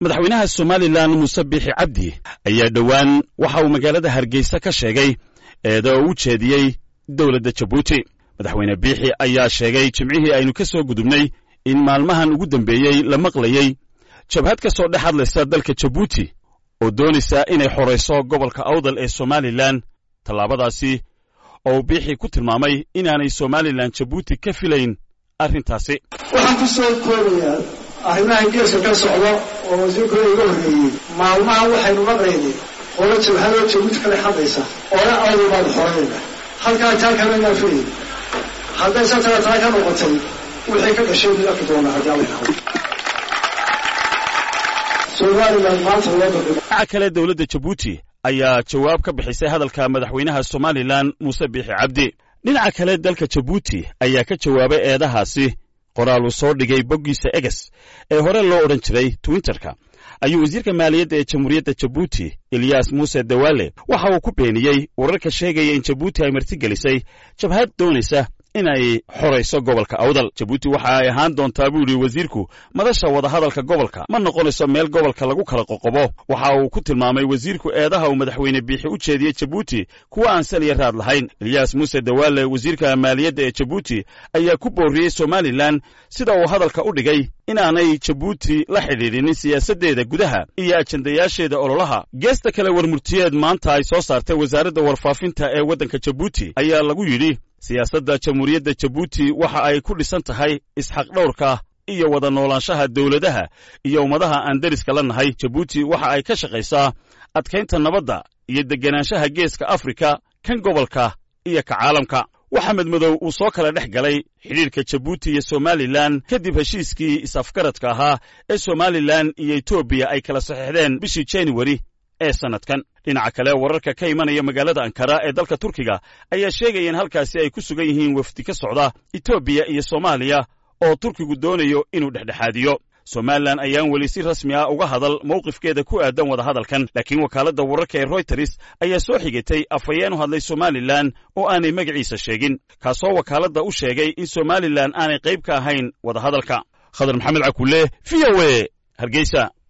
madaxweynaha somalilan muuse biixi cabdi ayaa dhowaan waxa uu magaalada hargeysa ka sheegay eeda oo u jeediyey dowladda jabuuti madaxweyne biixi ayaa sheegay jimcihii aynu ka soo gudubnay in maalmahan ugu dambeeyey la maqlayey jabhad ka soo dhex hadlaysa dalka jabuuti oo doonaysa inay xorayso gobolka awdal ee somalilan tallaabadaasi oo uu biixi ku tilmaamay inaanay somalilan jabuuti ka filayn arrintaasi waxaan ku soo koobayaa arrimaha geeska ka socda oo wasiirkooda iga horreeyey maalmaha waxaynu maqlaynay qolo jabhadoo jabuuti ka dhex hadlaysa oona awdal baanu xorayna halkaa taa kale inaan filayn hadday sa tala taa ka noqotay wixii ka dhashay mid arki doonaa haddii alla yidhahdo somalilan maanta loo dardhimo dhinaca kale dowladda jabuuti ayaa jawaab ka bixisay hadalka madaxweynaha somalilan muuse biixi cabdi dhinaca kale dalka jabuuti ayaa ka jawaabay eedahaasi qoraal uu soo dhigay boggiisa eges ee hore loo odhan jiray twitterka ayuu wasiirka maaliyadda ee jamhuuriyadda jabuuti eliyas muuse dawaale waxa uu ku beeniyey wararka sheegaya in jabuuti ay martigelisay jabhad doonaysa inay xorayso gobolka awdal jabuuti waxa ay ahaan doontaa buu yidhi wasiirku madasha wadahadalka gobolka ma noqonayso meel gobolka lagu kala qoqobo waxa uu ku tilmaamay wasiirku eedaha uu madaxweyne biixi u jeediyey jabuuti kuwa aan saliya raad lahayn eliyas muuse dawaale wasiirka maaliyadda ee jabuuti ayaa ku booriyey somalilan sida uu hadalka u dhigay inaanay jabuuti la xidhiidhinin siyaasaddeeda gudaha iyo ajandayaasheeda ololaha geesta kale warmurtiyeed maanta ay soo saartay wasaaradda warfaafinta ee waddanka jabuuti ayaa lagu yidhi siyaasadda jamhuuriyadda jabuuti waxa ay ku dhisan tahay isxaqdhowrka iyo wada noolaanshaha dowladaha iyo ummadaha aan deriska la nahay jabuuti waxa ay ka shaqaysaa adkaynta nabadda iyo degganaanshaha geeska afrika kan gobolka iyo ka caalamka waxamed madow uu soo kala dhex galay xidhiirka jabuuti iyo somalilan kadib heshiiskii is-afgaradka ahaa ee somalilan iyo etoobiya ay kala saxiixdeen bishii januari ee sannadkan dhinaca kale wararka ka imanaya magaalada ankara ee dalka turkiga ayaa sheegaya in halkaasi ay ku sugan yihiin wafdi ka socda etoobiya iyo soomaaliya oo turkigu doonayo inuu dhexdhexaadiyo somalilan ayaan weli si rasmi ah uga hadal mowqifkeeda ku aadan wadahadalkan laakiin wakaaladda wararka ee royters ayaa soo xigatay afhayeen u hadlay somalilan oo aanay magaciisa sheegin kaasoo wakaaladda u sheegay in somalilan aanay qayb ka ahayn wadahadalka khadar maxamed cakulle v o e hargeysa